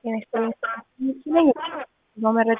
ጤና ይስጥልኝ። መረጃ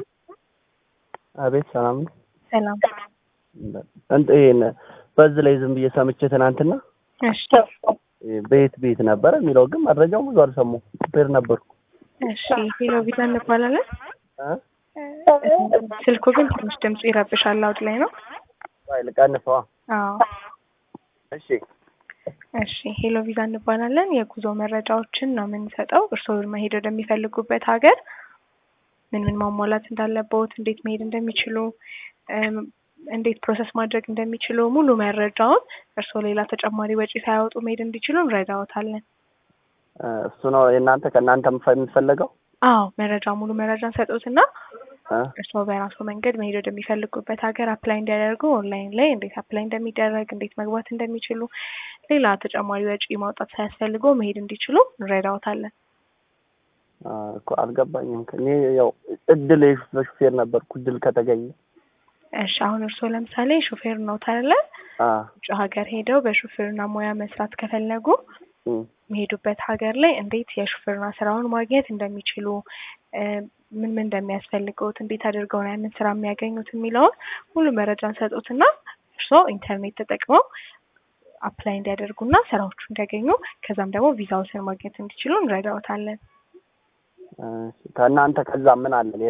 አቤት ሰላም ነው። ሰላም። እንት ይሄን በዚህ ላይ ዝም ብዬ ሰምቼ ትናንትና እሺ ቤት ቤት ነበረ የሚለው ግን መረጃው ብዙ አልሰማሁም። ሹፌር ነበርኩ። እሺ ሄሎ ቪዛ እንባላለን። እ? ስልኩ ግን ትንሽ ድምፁ ይረብሻል። አውድ ላይ ነው። ፋይል ቀንሰዋ። አዎ እሺ እሺ ሄሎ ቪዛ እንባላለን። የጉዞ መረጃዎችን ነው የምንሰጠው። እርስዎ መሄድ ወደሚፈልጉበት ሀገር ምን ምን ማሟላት እንዳለበት፣ እንዴት መሄድ እንደሚችሉ፣ እም፣ እንዴት ፕሮሰስ ማድረግ እንደሚችሉ ሙሉ መረጃውን እርስዎ ሌላ ተጨማሪ ወጪ ሳያወጡ መሄድ እንዲችሉ እንረዳዎታለን። እ፣ እሱ ነው የእናንተ ከእናንተ የምፈ- የሚፈለገው አዎ መረጃ ሙሉ መረጃ እንሰጡትና እ? እርስዎ በራሱ መንገድ መሄድ ወደሚፈልጉበት ሀገር አፕላይ እንዲያደርጉ ኦንላይን ላይ እንዴት አፕላይ እንደሚደረግ እንዴት መግባት እንደሚችሉ ሌላ ተጨማሪ ወጪ ማውጣት ሳያስፈልገው መሄድ እንዲችሉ እንረዳዎታለን። አ፣ እኮ አልገባኝም። እኔ ያው እድል የሹ- በሹፌር ነበርኩ እድል ከተገኘ እሺ አሁን እርስዎ ለምሳሌ ሹፌር ነው ታለ አ፣ ውጭ ሀገር ሄደው በሹፌርና ሙያ መስራት ከፈለጉ እም፣ የሚሄዱበት ሀገር ላይ እንዴት የሹፌርና ስራውን ማግኘት እንደሚችሉ እ፣ ምን ምን እንደሚያስፈልገውት እንዴት አድርገው ነው ያንን ስራ የሚያገኙት የሚለውን ሙሉ መረጃ እንሰጡትና እርስዎ ኢንተርኔት ተጠቅመው አፕላይ እንዲያደርጉና ስራዎቹ እንዲያገኙ ከዛም ደግሞ ቪዛዎትን ማግኘት እንዲችሉ እንረዳዎታለን። እ፣ ከእናንተ ከዛ ምን አለ ሌላ